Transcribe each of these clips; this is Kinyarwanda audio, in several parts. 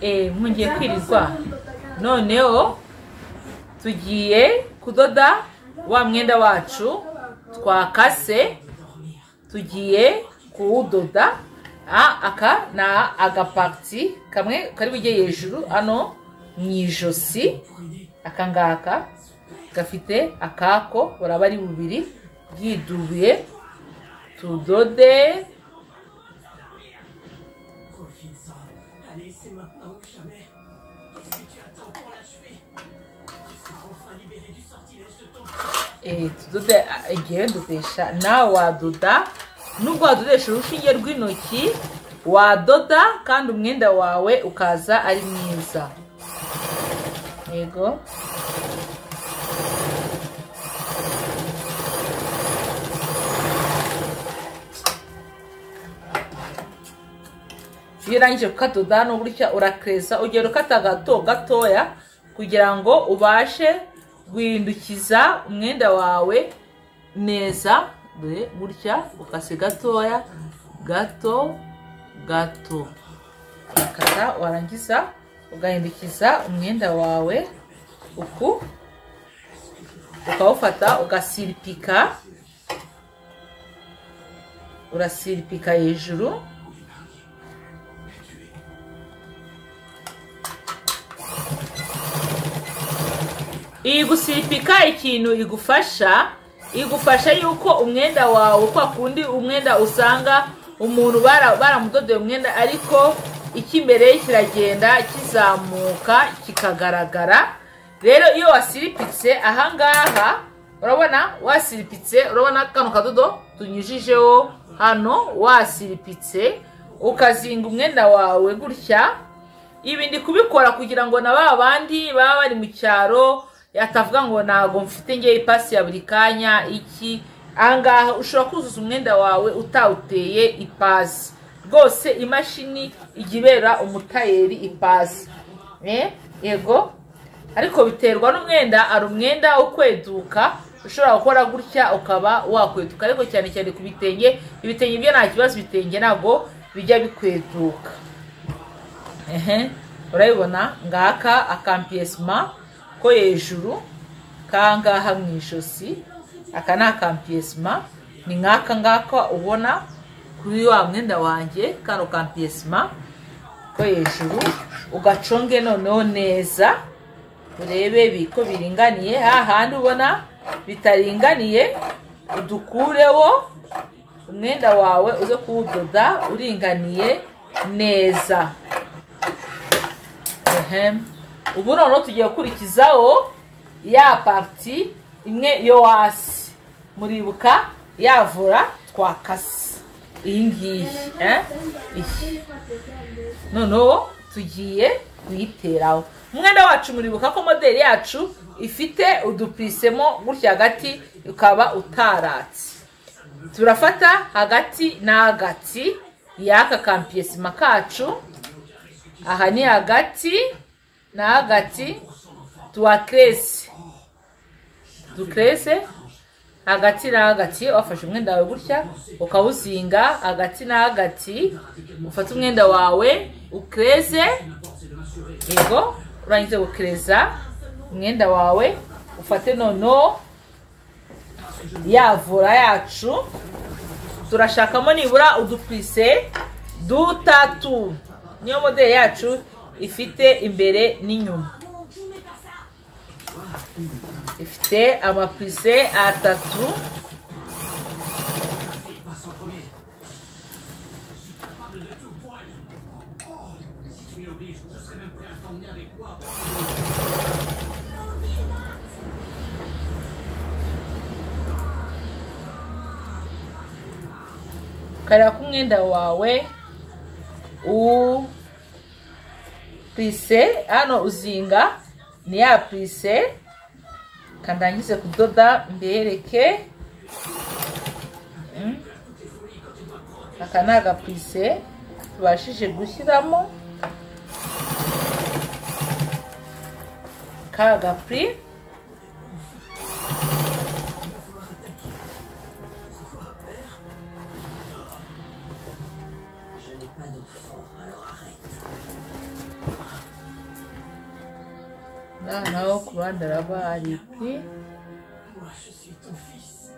eee mwongeye kwirirwa noneho tugiye kudoda wa mwenda wacu twakase tugiye kuwudoda aka ni agapaki kamwe kari bujye hejuru hano mu ijosi aka ngaka gafite akako buraba ari bubiri bwidubuye tudode tudode igihe dudesha nawe wadoda nubwo wadodesha urushinge rw'intoki wadoda kandi umwenda wawe ukaza ari mwiza yego iyo urangije kukadoda ni gutya urakeza ugera ukata gato gatoya kugira ngo ubashe guhindukiza umwenda wawe neza dore gutya ukase gatoya gato gato ukata warangiza ugahindukiza umwenda wawe uku ukawufata ugasiripika urasiripika hejuru iyi gusiripika ikintu igufasha igufasha yuko umwenda wawe kwa kundi umwenda usanga umuntu baramudodeye umwenda ariko icy'imbere kiragenda kizamuka kikagaragara rero iyo wasiripitse ahangaha urabona wasiripitse urabona kano kadodo tunyujijeho hano wasiripitse ukazinga umwenda wawe gutya ibi ndi kubikora kugira ngo na ba bandi baba bari mu cyaro yatavuga ngo ntabwo mfite ngewe ipasi ya buri kanya iki ahangaha ushobora kuzuza umwenda wawe utawuteye ipasi rwose imashini ijya ibera umutayeri ipasi yego ariko biterwa n'umwenda hari umwenda ukweduka ushobora gukora gutya ukaba wakweduka ariko cyane cyane ku bitenge ibitenge byo nta kibazo ibitenge ntabwo bijya bikweduka urabibona ngaka akampiyesima ko hejuru kangaha mu ijosi aka ni akampiyesima ni nk'aka ngaka ubona kuri wa mwenda wanjye kano kampiyesima ko hejuru ugaconge noneho neza urebe ko biringaniye hahandi ubona bitaringaniye udukureho umwenda wawe uze kuwudoda uringaniye neza ubu noneho tugiye gukurikizaho ya pati imwe yo hasi muribuka yavura twakase iyi ngiyi iyi noneho tugiye kuyiteraho umwenda wacu muribuka ko moderi yacu ifite udupisemo gutya hagati ukaba utaratse turafata hagati na hagati y'aka kampiyesima kacu aha ni hagati na hagati tuwakerese dukerese hagati na hagati wafashe umwenda wawe gutya ukawuzinga hagati na hagati ufata umwenda wawe ukereze yego urangiza gukereza umwenda wawe ufate noneho yavura yacu turashakamo nibura udupise dutatu niyo modeli yacu ifite imbere n'inyuma ifite amapise atatu kareba ko umwenda wawe uwu pise hano uzinga ni ya pise kandangize kudoda mbereke aka ni agapise tubashije gushyiramo ka gapuri naho ku ruhande araba hari iti Moi, je suis ton fils.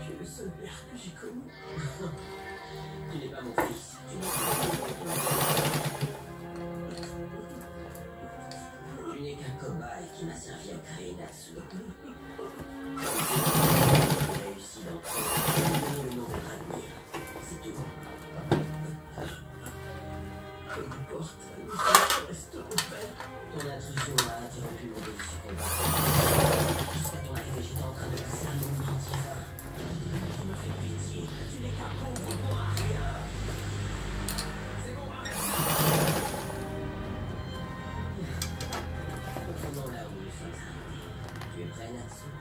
Tu es le seul père que j'ai connu. Il n'est pas mon fils. Tu n'es pas- Tu n'es qu'un cobaye qui m'a servi à créer Natsu. J'ai réussi dans tout. Donner le nom de Radmir. C'est tout. Peu importe, nous sommes restés au père. Ton intrusion a interrompu mon défi combat. Jusqu'à ton arrivée, j'étais en train de passer un moment entier. Tu me fais pitié. Tu n'es qu'un pauvre pour rien. C'est bon, arrête. Retournons là où nous sommes arrivés. Tu es prêt, Natsu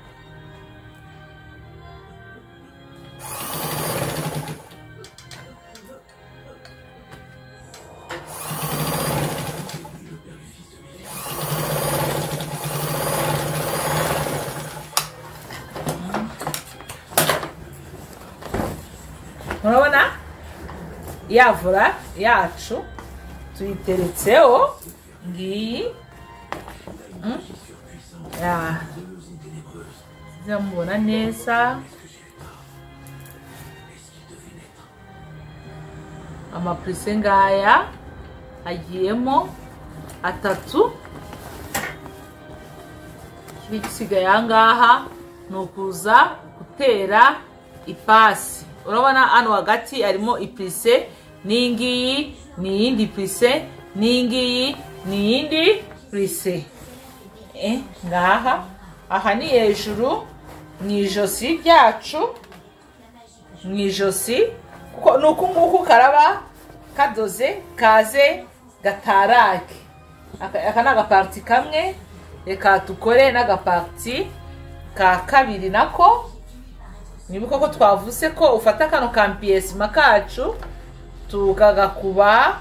Le père du fils de mes fils. murabona yavura yacu tuyiteretseho ngiyi Mm. Ah. zamubona neza amapurise ngaya agiyemo atatu ikiri gisigaye aha ngaha ni ukuza gutera ipasi urabona hano hagati harimo ipurise n'iyi ngiyi ni iyindi purise n'iyi ngiyi ni iyindi purise Eh, ngaha aha ni hejuru mu ijosi ryacu mu ijosi kuko ni uku nguku karaba kadoze kaze gatarage aka aka ni agapariti kamwe reka tukore n'agapariti ka kabiri nako nibuka ko twavuze ko ufata kano kampiyesima kacu tukagakuba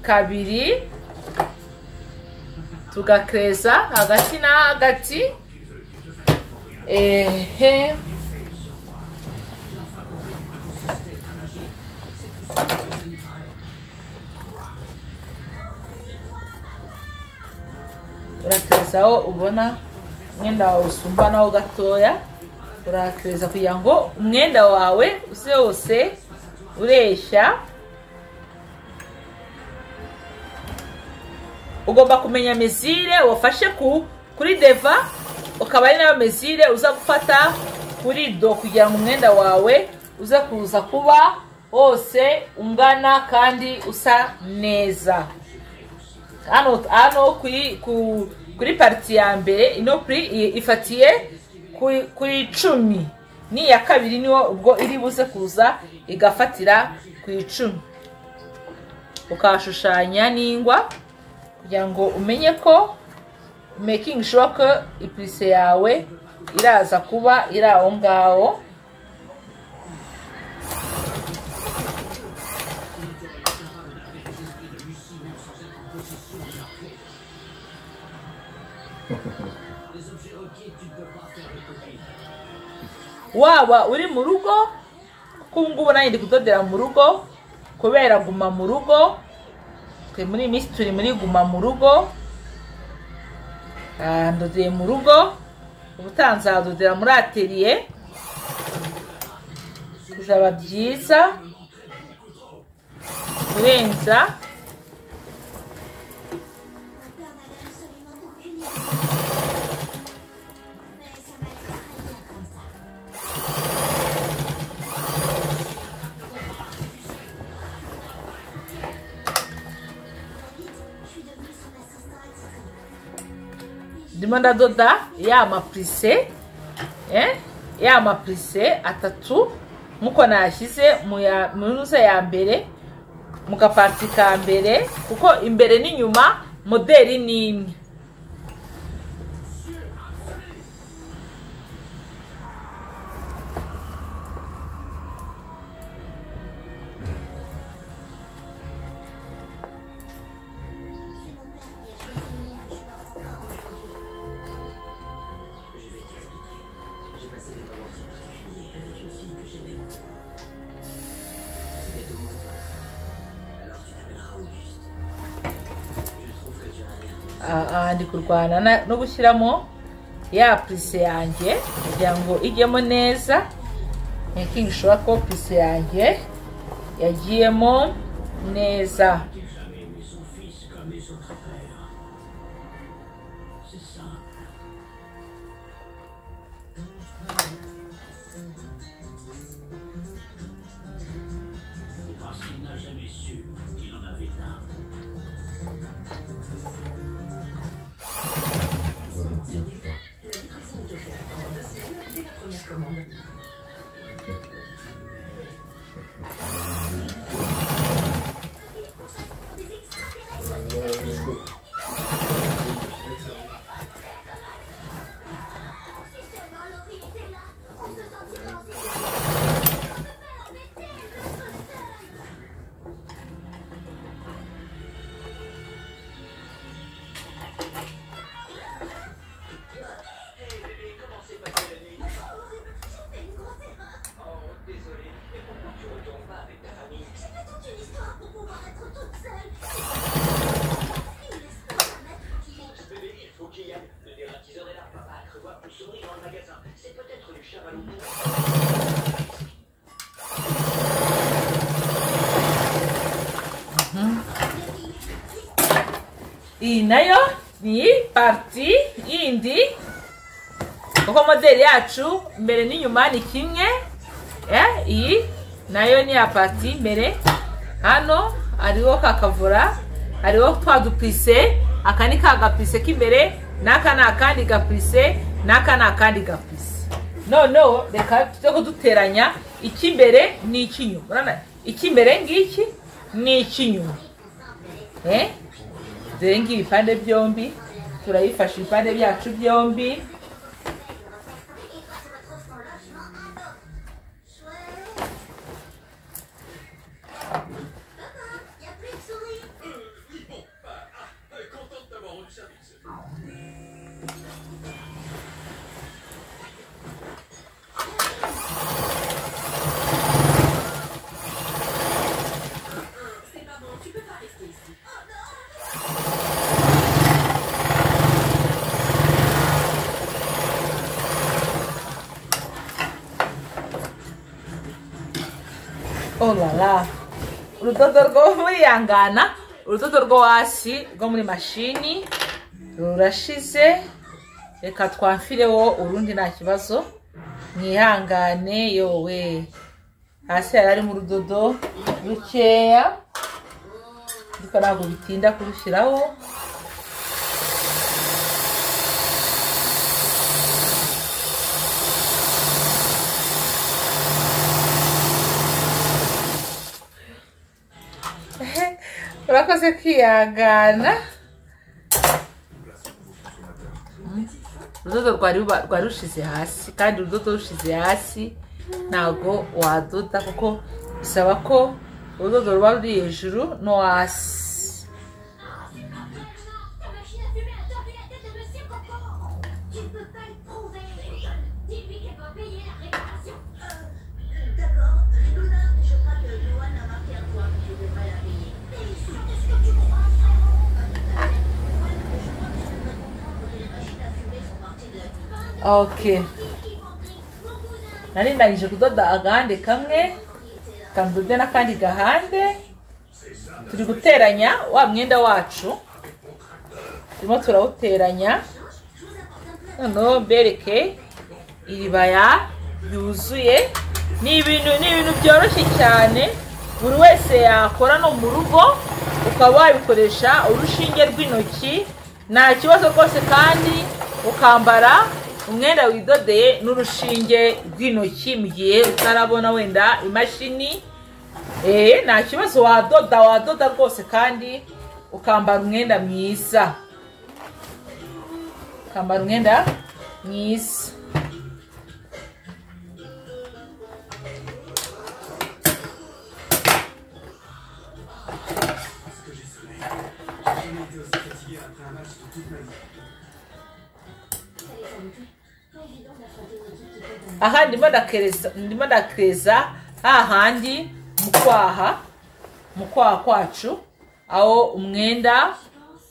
kabiri tugakeza hagati na hagati ehe urakeza aho ubona umwenda wawe usumbanaho gatoya urakeza kugira ngo umwenda wawe uze wose ureshya ugomba kumenya mezire wafashe ku kuri deva ukaba ari nayo mezire uza gufata kuri do kugira ngo umwenda wawe uze kuza kuba wose ungana kandi usa neza hano hano kuri ku kuri pariti ya mbere ino kuri i- ifatiye kuri- kuri icumi n'iya kabiri niyo ubwo iri buze kuza igafatira ku icumi ukahashushanya n'ingwa kugira ngo umenye ko making sure ko ipurise yawe iraza kuba iri aho ngaho waba uri mu rugo kuko ubu ngubu nanjye ndi kudodera mu rugo kubera guma mu rugo twe muri iyi minsi turi muri guma mu rugo Ah, ndodeye mu rugo ubutaha nzadodera muri ateriye bizaba byiza kurenza Là, on n'avait absolument aucune idée. Mais ça m'a l'air rien comme ça. Trop vite, je suis devenue son assistant attitré. ndimo ndadoda ya mapurise eh, ya mapurise atatu nkuko nashyize mu ya- mu nusa ya mbere mu gapati ka mbere kuko imbere n'inyuma moderi ni imwe C'est mon père qui a choisi un joueur encore aujourd'hui. Je vais t'expliquer. J'ai passé des moments très particuliers avec une fille que j'aimais beaucoup. C'était au monde. Alors tu t'appelleras Auguste. Je trouve que tu as un air de aha ndi kurwana na- no gushyiramo ya purise yanjye kugira ngo ijyemo neza making sure ko purise yanjye yagiyemo neza Parce qu'il n'a jamais su qu'il en avait un. Oh, désolé, mais pourquoi tu retournes pas avec ta famille J'ai toute une histoire pour pouvoir être toute seule. Il laisse pas un adulte qui m'aide. Bébé, il faut qu'il y aille. Le dératiseur est là. Papa a cru voir tout sourire dans le magasin. C'est peut-être du chamallow. iyi nayo ni pariti yindi kuko moderi yacu imbere n'inyuma ni kimwe eh, iyi nayo ni iya pariti imbere hano hariho kakavura hariho twa dupise aka ni ka gapise k'imbere n'aka ni akandi gapise n'aka ni akandi gapise noneho reka tujye kuduteranya icy'imbere n'icy'inyuma urabona icy'imbere ngiki ni icy'inyuma eh? zirenga ibipande byombi turayifasha ibipande byacu byombi Et quand je retrouve son logement à bord. Chouette. Papa, y a plus de souris. Content de t'avoir rendu service. orara urudodo rwo muri yangana urudodo rwo hasi rwo muri mashini rurashize reka twamfireho urundi nta kibazo mwihangane yowe hasi hari harimo urudodo rukeya ariko ntabwo bitinda kurushyiraho urakoze kwihangana urudodo rwari ruba- rwari rushize hasi kandi urudodo rushize hasi ntabwo wadoda kuko bisaba ko urudodo ruba ruri hejuru no hasi Ta machine à fumer a tombé la tête de Monsieur Coco. Tu ne peux pas le prouver. Dis-lui qu'elle va payer la réparation. D'accord, Rigona, je crois que Johan a marqué un point. Je ne vais pas la payer. Mais c'est ce que tu crois, frérot Pas tout à fait. Moi, je crois que ok je peux comprendre que les machines à fumer sont parties de la vie. nari ndangije kudoda agahande kamwe kandode n'akandi gahande turi guteranya wa mwenda wacu turimo turawuteranya noneho mbereke iribaya ryuzuye ni ibintu ni ibintu byoroshye cyane buri wese yakora no mu rugo ukaba wabikoresha urushinge rw'intoki nta kibazo rwose kandi ukambara umwenda widodeye n'urushinge rw'intoki mu gihe utarabona wenda imashini eee nta kibazo wadoda wadoda rwose kandi ukambara umwenda mwiza ukambara umwenda mwiza aha ndimo ndakereza ndimo ndakereza hahandi mu kwaha mu kwaha kwacu aho umwenda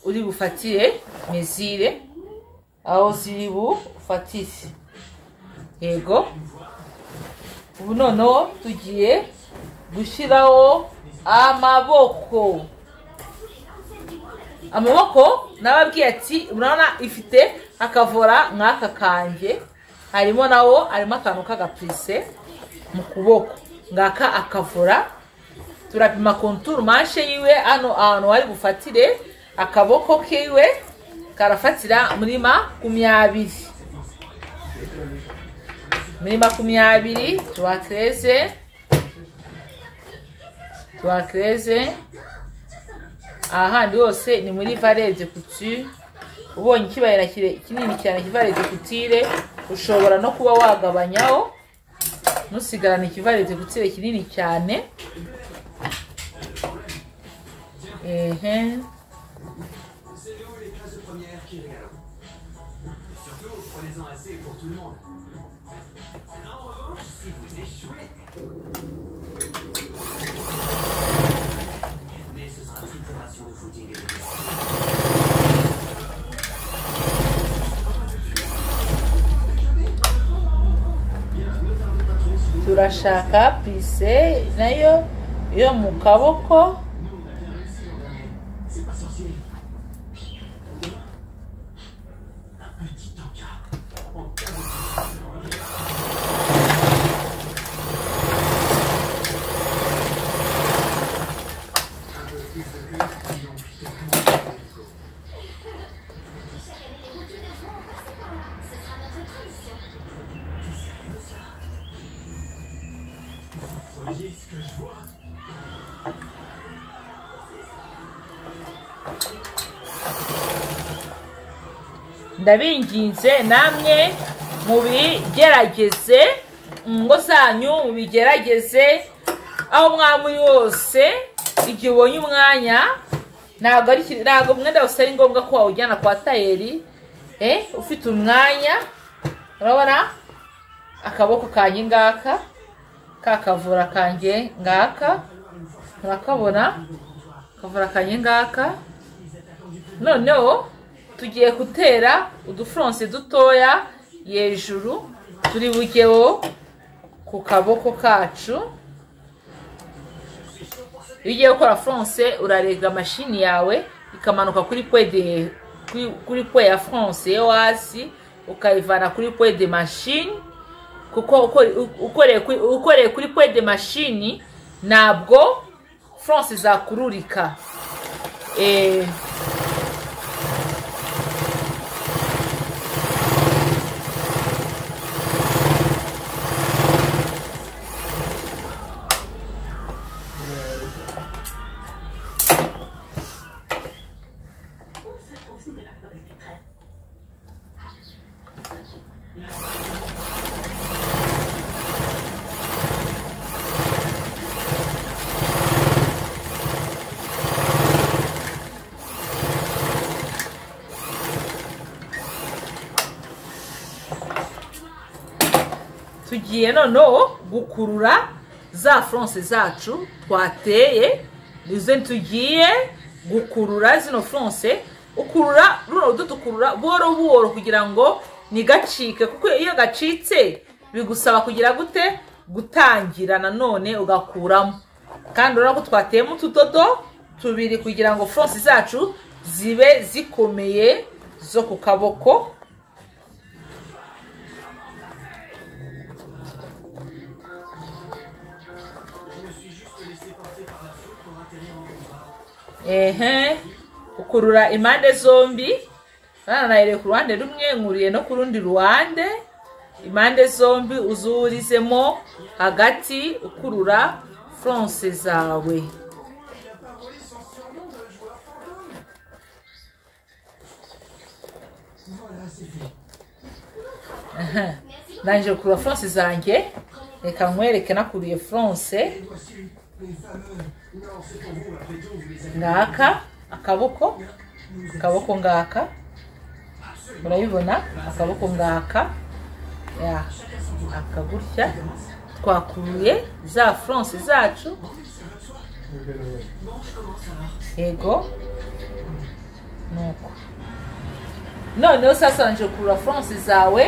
uri bufatire mezire aho ziri bufatire yego ubu noneho tugiye gushyiraho amaboko amaboko nababwiye ati urabona ifite akavora nk'aka kanjye harimo nawo harimo akantu k'agapurise mu kuboko ngaka akavora turapima konturu manshe yiwe hano ahantu hari bufatire akaboko kiwe karafatira muri makumyabiri muri makumyabiri tuwakereze tuwakereze ahandi hose ni muri vare executive ubonye ikibayira kinini cyane kivare executive ushobora no kuba wagabanyaho nusigarana ikivare executive kinini cyane ehe C'est où les classes de première qui régalent Et Surtout, prenez-en assez pour tout le monde. En revanche, si vous échouez... Mais ce sera une opération de footing et de turashaka pise nayo yo mu kaboko C'est pas sorcier. Un petit encart. En cas de- Chaque année, les routiers de France passent par là. Ce sera notre tradition. Voyez ce que je vois ndabinginze namwe mubigerageze mu ngo zanyu mubigerageze aho mwaba uri hose igihe ubonye umwanya ntabwo ari ki- ntabwo umwenda wose ari ngombwa ko wawujyana kwa tayeri eh, ufite umwanya urabona akaboko kanjye ngaka ka kavura kanjye ngaka murakabona kavura kanjye ngaka noneho tugiye gutera udufuronse dutoya hejuru turi bugeho ku kaboko kacu iyo ugiye gukora furonse urarega mashini yawe ikamanuka kuri pwede kuri- kuri pwe ya furonse yo hasi ukayivana kuri pwede mashini kuko ukore- ukoreye kuri- ukoreye kuri pwede mashini ntabwo furonse zakururika eee tugiye noneho gukurura za furonse zacu twateye izo tugiye gukurura zino furonse ukurura runo rudo dukurura buhoro buhoro kugira ngo ntigacike kuko iyo gacitse bigusaba kugira gute gutangira nanone ugakuramo kandi urabona ko twateyemo utudodo tubiri kugira ngo furonse zacu zibe zikomeye zo ku kaboko ehe ukurura impande zombi nananayire ku ruhande rumwe nkuriye no ku rundi ruhande impande zombi uzurizemo hagati ukurura furonse zawe Aha. ndangije gukurura furonse zanjye reka nkwereke nakuriye furonse Et voici les fameux. Non, c'est pour vous, après tout, vous les avez. ngaka akaboko akaboko ngaka urabibona akaboko ngaka ya akagutya twakuruye za furonse zacu yego nuko noneho sasa nje kurura furanse zawe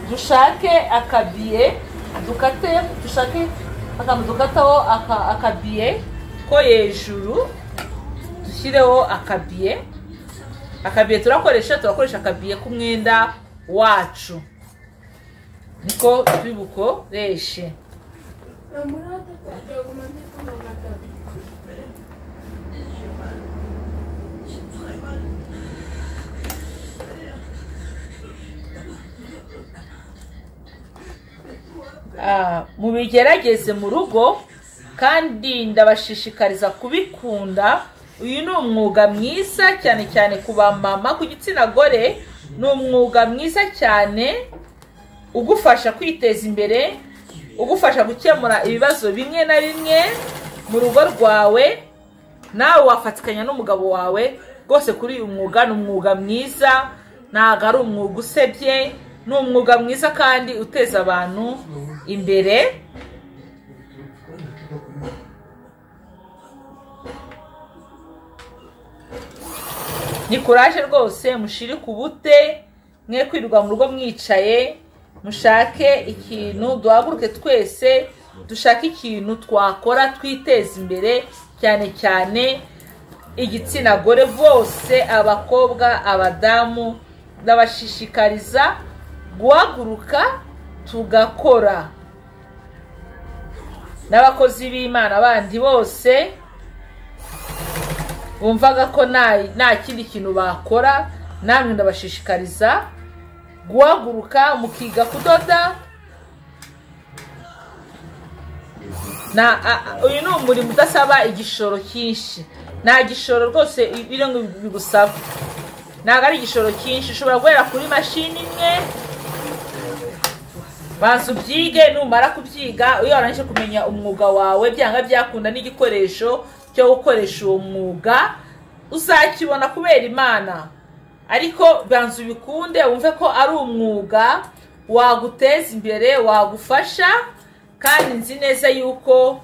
dushake akabiye dukate dushake akantu dukataho aka- akabiye ko hejuru dushyireho akabiye akabiye turakoresha turakoresha akabiye k'umwenda wacu niko tubibukoreshe Ah, mubigerageze mu rugo kandi ndabashishikariza kubikunda uyu ni umwuga mwiza cyane cyane ku bamama ku gitsina gore ni umwuga mwiza cyane ugufasha kwiteza imbere ugufasha gukemura ibibazo bimwe na bimwe mu rugo rwawe nawe wafatikanya n'umugabo wawe rwose kuri uyu mwuga ni umwuga mwiza ntabwo ari umwuga usebye ni umwuga mwiza kandi uteza abantu imbere ni kuraje rwose mushire ku bute mwe kwirirwa mu rugo mwicaye mushake ikintu duhaguruke twese dushake ikintu twakora twiteza imbere cyane cyane igitsina gore bose abakobwa abadamu ndabashishikariza guhaguruka tugakora n'abakozi b'imana bandi bose bumvaga ko nta- nta kindi kintu bakora namwe ndabashishikariza guhaguruka mukiga kudoda na a- a- uyu ni umurimo udasaba igishoro cyinshi nta gishoro rwose biri ngo bigusaba ntabwo ari igishoro cyinshi ushobora guhera kuri mashini imwe banza ubyige numara kubyiga iyo warangije kumenya umwuga wawe byanga byakunda n'igikoresho cyo gukoresha uwo mwuga uzakibona kubera imana ariko banza ubikunde wumve ko ari umwuga waguteza imbere wagufasha kandi nzi neza yuko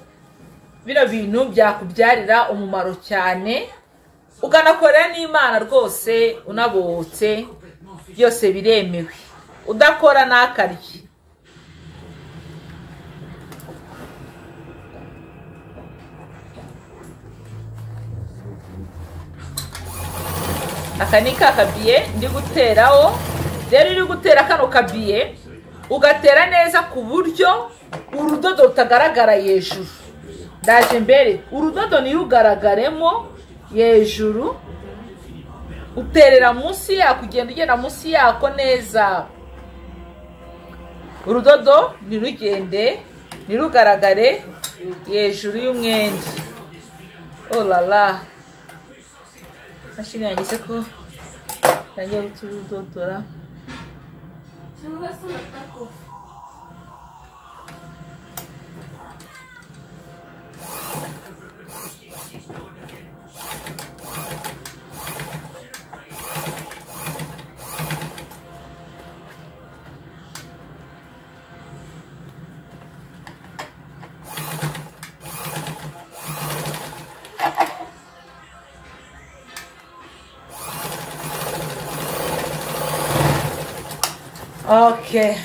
bino bintu byakubyarira umumaro cyane uganakorera n'imana rwose unabohotse byose biremewe udakora ntakarye aka ni ka kabiye ndi guteraho rero iyo uri gutera kano kabiye ugatera neza ku buryo urudodo rutagaragara hejuru ndaje mbere urudodo ntirugaragaremo hejuru uterera munsi yako ugenda ugenda munsi yako neza urudodo ntirugende ntirugaragare hejuru y'umwenda oh la la mashini yageze ko yagiye guturudodora okay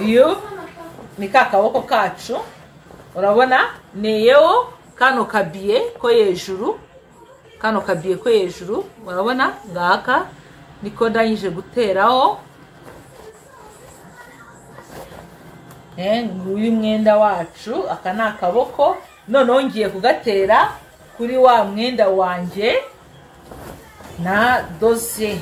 iyo ni ka kaboko kacu urabona ni yewe kano kabiye ko hejuru kano kabiye ko hejuru urabona ngaka niko ndangije guteraho Eh, nguyu mwenda wacu aka ni akaboko noneho ngiye kugatera kuri wa mwenda wanjye na doze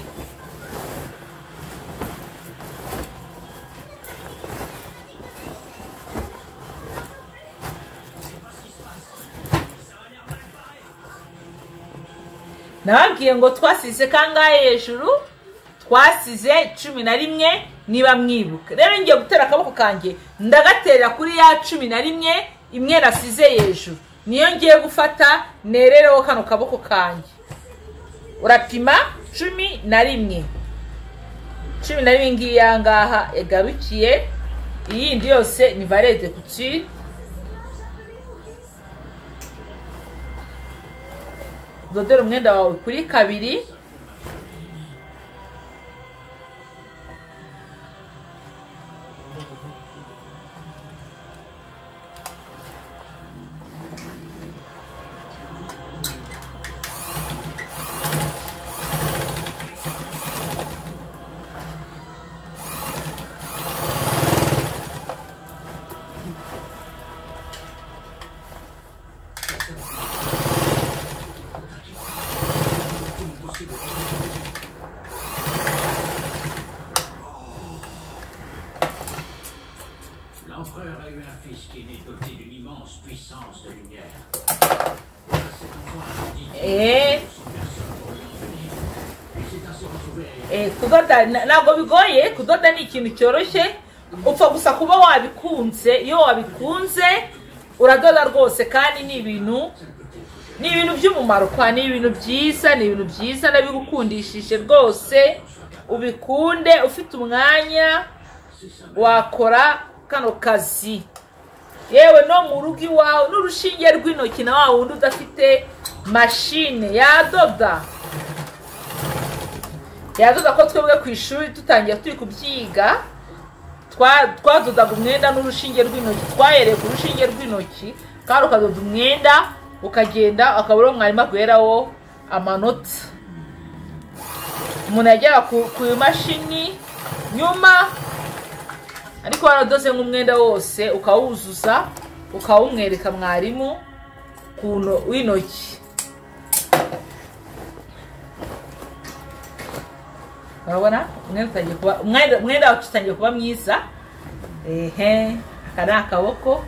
nababwiye ngo twasize kangahe hejuru twasize cumi na rimwe niba mwibuka rero ngiye gutera akaboko kanjye ndagaterera kuri ya cumi na rimwe imwe nasize hejuru niyo ngiye gufata nerereho kano kaboko kanjye urapima cumi na rimwe cumi na rimwe ngiyi yangaha igarukiye iyindi yose ni varede ku kiri udodere umwenda wawe kuri kabiri L'empereur a eu un fils qui est né doté d'une immense puissance de lumière. Cet enfant a dit eee son personne pour lui en venir. Et c'est ainsi retrouvé à Eh, kudoda na- ntabwo bigoye kudoda ni ikintu cyoroshye upfa gusa kuba wabikunze iyo wabikunze uradoda rwose kandi ni ibintu ni ibintu by'umumaro kwa ni ibintu byiza ni ibintu byiza nabigukundishije rwose ubikunde ufite umwanya wakora kano kazi yewe no mu rugo iwawe n'urushinge rw'intoki na wa wundi udafite mashine yadoda yadoda ko twebwe ku ishuri dutangiye turi kubyiga twa- twadodaga umwenda n'urushinge rw'intoki twahereye ku rushinge rw'intoki kandi ukadoda umwenda ukagenda akaba ariwo mwarimu aguheraho amanota umuntu yagera ku ku imashini nyuma ariko waradoze nk'umwenda wose ukawuzuza ukawumwereka mwarimu ku nto- w'intoki urabona umwenda utangiye kuba umwenda umwenda wacu utangiye kuba mwiza ehe aka ni akaboko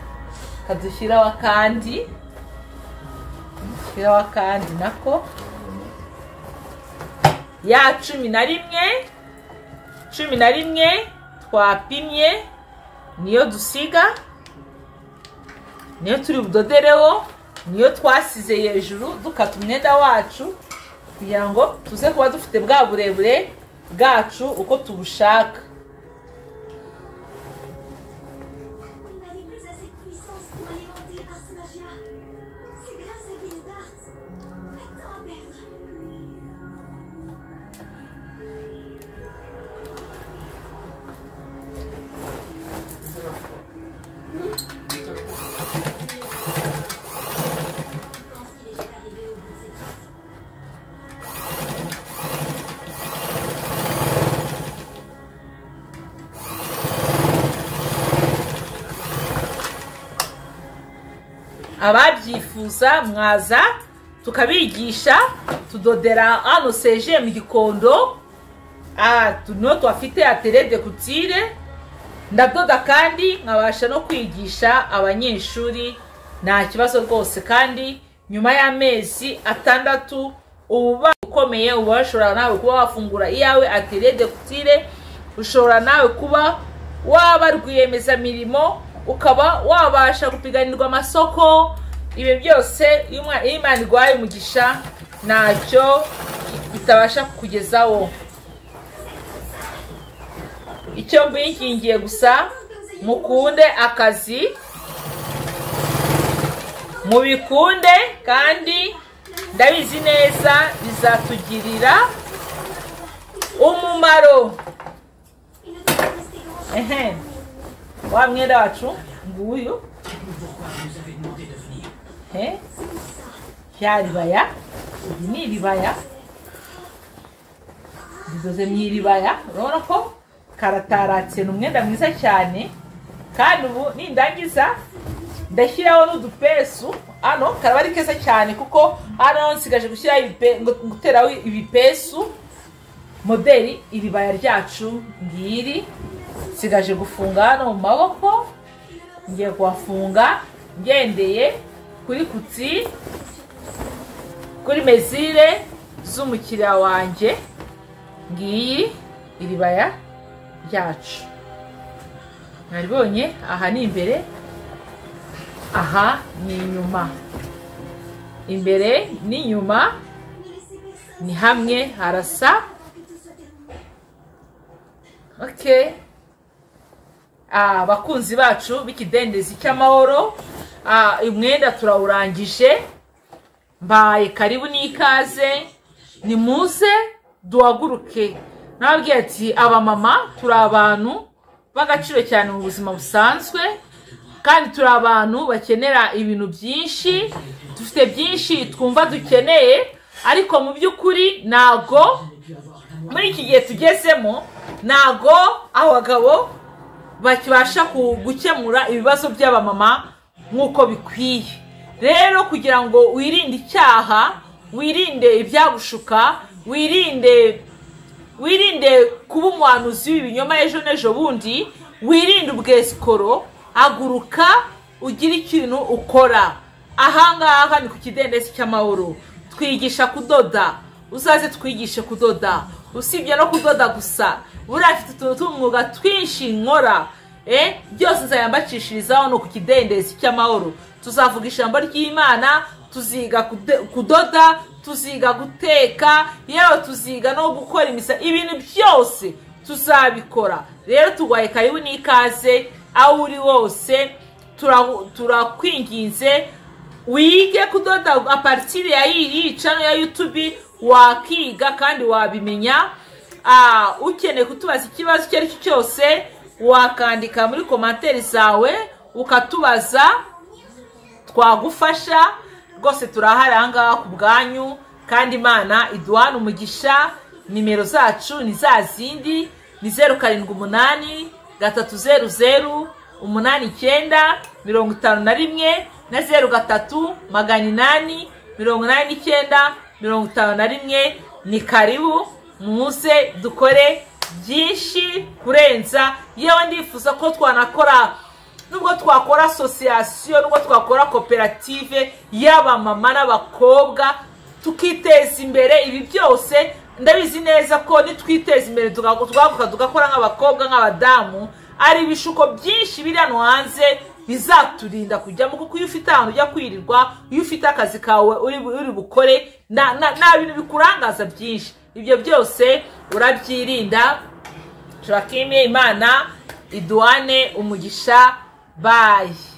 kadushyiraho akandi dushyiraho akandi nako ya cumi na rimwe cumi na rimwe twapimye niyo dusiga niyo turi budodereho niyo twasize hejuru dukata umwenda wacu kugira ngo tuze kuba dufite bwa burebure bwacu uko tubushaka Vous n'avez plus assez de puissance pour alimenter par ce magia. C'est grâce à Gildart. Pas de temps à perdre. Je pense qu'il est déjà arrivé au bout de cette phrase. ababyifuza mwaza tukabigisha tudodera hano seje mu gikondo Ah, tuno tuhafite aterede kutire ndadoda kandi nkabasha no kwigisha abanyeshuri nta kibazo rwose kandi nyuma y'amezi atandatu uba ukomeye uba washobora nawe kuba wafungura iyawe aterede kutire ushobora nawe kuba waba rwiyemezamirimo ukaba wabasha gupiganirwa amasoko ibi byose iyo umwa- iyo imana iguhaye umugisha ntacyo itabasha kukugezaho icyo mbingingiye gusa mukunde akazi mubikunde kandi ndabizi neza bizatugirira umumaro Il ne peut pas rester grand. ehe wa mwenda wacu nguyu Eh, rya ribaya iri ni iribaya ridoze mu iribaya urabona ko karataratse ni umwenda mwiza cyane kandi ubu nindangiza ndashyiraho n'udupesu hano karaba ari keza cyane kuko hano nsigaje gushyiraho ibipe- ngo- guteraho ibipesu moderi iribaya ryacu ngiri nsigaje gufunga hano mu maboko ngiye kuhafunga ngendeye kuri kutsi kuri mezire z'umukiriya wanjye ngiyi iribaya ryacu naribonye aha ni imbere aha ni inyuma imbere n'inyuma Ne laissez personne ni hamwe harasa que tout soit terminé. okay Ah, abakunzi bacu b'ikidendezi cy'amahoro Ah, umwenda turawurangije mbaye karibu n'ikaze ni muze duhaguruke nababwiye ati abamama turi abantu b'agaciro cyane mu buzima busanzwe kandi turi abantu bakenera ibintu byinshi dufite byinshi twumva dukeneye ariko mu by'ukuri ntago muri iki gihe tugezemo ntago abagabo bakibasha ku- gukemura ibibazo by'abamama nk'uko bikwiye rero kugira ngo wirinde icyaha wirinde ibyagushuka wirinde wirinde kuba umuhanuzi w'ibinyoma ejo n'ejo bundi wirinde ubwesikoro haguruka ugire ikintu ukora ahangaha ni ku kidendezi cy'amahoro twigisha kudoda uzaze twigishe kudoda usibye no kudoda gusa buriya mfite utuntu tw'umwuga twinshi nkora eh, byose nzayambacishirizaho ni ku kidendezi cy'amahoro tuzavuga ijambo ry'imana tuziga kude- kudoda tuziga guteka yewe tuziga no gukora imisa ibintu byose tuzabikora rero turwaye karibu n'ikaze aho uri wose turahu- turakwinginze wige kudoda aparitiri ya iyi cano ya yutubi wakiga kandi wabimenya Ah, ukeneye kutubaza ikibazo icyo ari cyo cyose wakandika muri komantere zawe ukatubaza twagufasha rwose turahari ahangaha ku bwanyu kandi imana iduhana umugisha nimero zacu ni za zindi ni zeru karindwi umunani gatatu zeru zeru umunani icyenda mirongo itanu na rimwe na zeru gatatu magana inani mirongo inani n'icyenda mirongo itanu na rimwe ni karibu muze dukore byinshi kurenza yewe ndifuza ko twanakora nubwo twakora asosiyasiyo nubwo twakora koperative y'abamama n'abakobwa tukiteza imbere ibi byose ndabizi neza ko nitwiteza imbere twaguka tugakora nk'abakobwa nk'abadamu hari ibishuko byinshi biri hano hanze bizaturinda kujyamo kuko iyo ufite ahantu ujya kwirirwa iyo ufite akazi kawe uri bu- uri bukore nta nta- nta bintu bikurangaza byinshi ibyo byose urabyirinda turakimye imana iduhane umugisha bayi